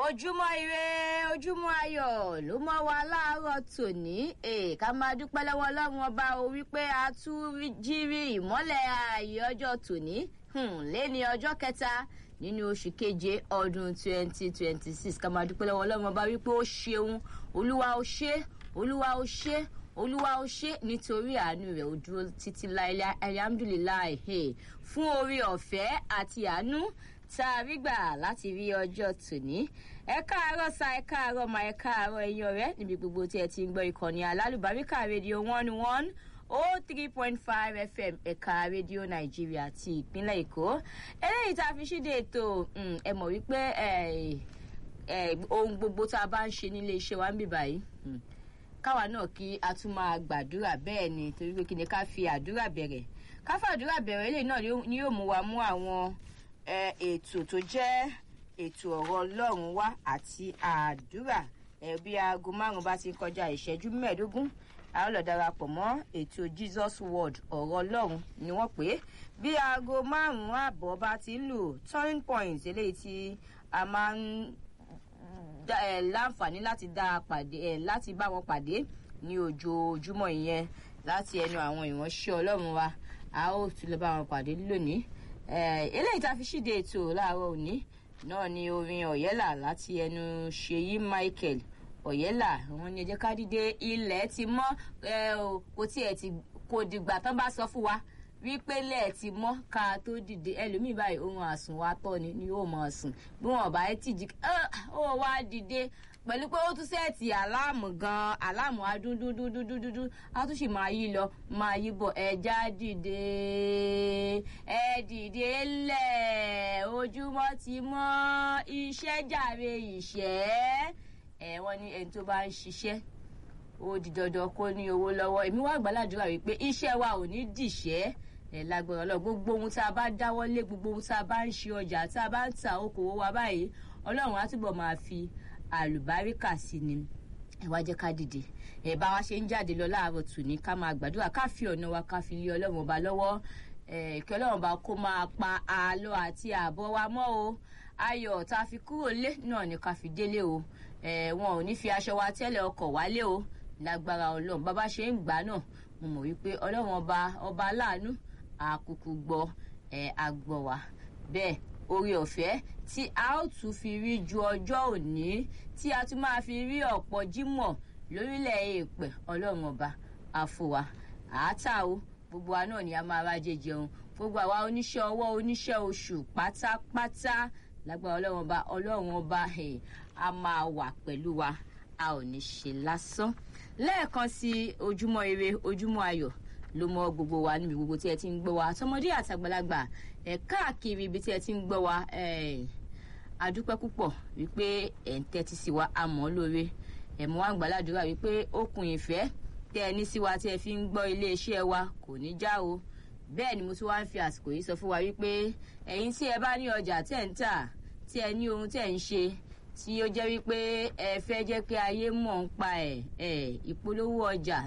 ojúmọ́ ire ojúmọ́ ayọ̀ ló mọ́ wa láàárọ̀ tòní ká máa dúpẹ́ lọ́wọ́ ọlọ́run ọba o wípé a tún jírí ìmọ́lẹ̀ ààyè ọjọ́ tòní lẹ́ni ọjọ́ kẹta nínú oṣù keje ọdún 2026 ká máa dúpẹ́ lọ́wọ́ ọlọ́run ọba wípé ó ṣeun olúwa ó ṣe olúwa ó ṣe olúwa ó ṣe nítorí àánú rẹ̀ ó dúró títí láìláì alhamdulilayi fún orí ọ̀fẹ́ àti àánú tá a rí gbà láti rí ọjọ́ tòní ẹ káàárọ̀ sa ẹ káàárọ̀ ma ẹ káàárọ̀ ẹ̀yin ọ̀rẹ́ níbi gbogbo tí ẹ ti ń gbọ́ ìkànnì alálùbáríkà rédíò one one oh three point five fm ẹ̀ka rédíò nàìjíríà ti ìpínlẹ̀ èkó eléyìí tá a fi ṣíde ètò ẹ mọ̀ wípé ohun gbogbo tá a bá ń ṣe nílé iṣẹ́ wa ń bì báyìí káwa náà kí a tún máa gbàdúrà bẹ́ẹ̀ ni torí pé kí ni ká fi àdúrà bẹ̀rẹ̀ ká fàdúrà bẹ̀rẹ̀ eléyìí náà ni yóò mú wa mú àwọn ètò tó jẹ́ ètò ọ̀rọ̀ ọlọ́run wá àti àdúrà bí aago márùn bá ti kọjá ìṣẹ́jú mẹ́ẹ̀ẹ́dógún a ó lọ darapọ̀ mọ́ ètò jesus word ọ̀rọ̀ ọlọ́run ni wọ́n pè é bí aago márùn àbọ̀ bá ti ń lù turning point eléyìí tí a máa ń láǹfààní láti dá pàdé láti bá wọn pàdé ní ojoojúmọ́ ìyẹn láti ẹnu àwọn ìránṣẹ́ ọlọ́run wa a ó tún lọ bá wọn pàdé lónìí eléyìí tá a fi ṣíde ètò láàárọ̀ òní náà ni orin ọ̀yẹ́là láti ẹnu ṣèyí michael ọ̀yẹ́là wọn ni ẹ jẹ́ ká dìde ilẹ̀ ti mọ́ kò tiẹ̀ ti kò dìgbà tán bá sọ fún wa wípé lẹ́ẹ̀ ti mọ́ ká tó dìde ẹlòmíì báyìí ohun àsùn wa tọ́ ni ni yóò mọ̀ sùn bí wọn bá ti jí ó wá dìde pẹ̀lú pé ó tún sẹ́ẹ̀tì àláàmù gan-an àláàmù adúndúndúndúndúndú á tún sì máa yí lọ máa yí bọ̀ ẹja dìde ẹ dìde lẹ̀ ojúmọ́ ti mọ́ iṣẹ́ jàre ìṣẹ́ ẹ wọ́n ní ẹni tó bá ń ṣiṣẹ́ ó di dandan kó ní owó lọ́wọ́ èmi wá gbàládùra wípé iṣẹ́ wa ò ní dìṣẹ́ ẹ lágbára ọlọ́run gbogbo ohun tá a bá dáwọ́ lé gbogbo ohun tá a bá ń ṣe ọjà tá a bá ń ta okòwò wa báyìí ọlọ́run á túbọ̀ máa fi àlùbáríkà sí ni ẹ wá jẹ́ ká dìde ẹ bá wa ṣe ń jáde lọ láàárọ̀ tù ní ká máa gbàdúrà ká fi ọ̀nà wa ká fi lé ọlọ́run ọba lọ́wọ́ kí ọlọ́run ọba kó máa pa àlọ́ àti àbọ̀ wa mọ́ o ayọ̀ tá a fi kúrò lé náà ni ká fi délé o wọn ò ní fi aṣọ wa tẹ́lẹ̀ ọkọ̀ wálé o lágbára ọlọ́run bàbá ṣe ń gbà náà mo mọ̀ wípé ọlọ́run ọba ọba aláàánú àkùkù gbọ́ ẹ̀ àgbọ̀ wá bẹ́ẹ̀ orí ọ̀fẹ́ tí a ó tún fi rí ju ọjọ́ òní tí a tún máa fi rí ọ̀pọ̀ jímọ̀ lórílẹ̀ èèpẹ̀ ọlọ́run ọba àfọwà àátà o gbogbo wa náà ni a máa rájẹ jẹun gbogbo àwa oníṣẹ́ ọwọ́ oníṣẹ́ oṣù pátápátá lágbára ọlọ́run ọba ọlọ́run ọba a máa wà pẹ̀lú wa a ò ní ṣe lásán lẹ́ẹ̀kan sí ojúmọ́ ire ojúmọ́ ayọ̀ ló mọ gbogbo wa níbi gbogbo tí ẹ ti ń gbọ́ wa tọmọdé àtàgbàlagbà ẹ káàkiri ibi tí ẹ ti ń gbọ́ wa adúpẹ́ púpọ̀ wípé ẹ̀ ń tẹ́tí sí wa àmọ́ lóore ẹ̀ mọ́ wá ń gbàládùra wípé okùn ìfẹ́ tẹ́ ẹ ní sí wa tí ẹ fi ń gbọ́ iléeṣẹ́ wa kò ní já o bẹ́ẹ̀ ni mo tún wá ń fi àsìkò yìí sọ fún wa wípé ẹ̀yin tí ẹ bá ní ọjà tẹ̀ ń tà tí ẹ ní ohun tẹ̀ ń ṣe tí ó jẹ́ wípé ẹ fẹ́ jẹ́ kí ayé mọ̀ ń pa ẹ̀ ẹ̀ ìpolówó ọjà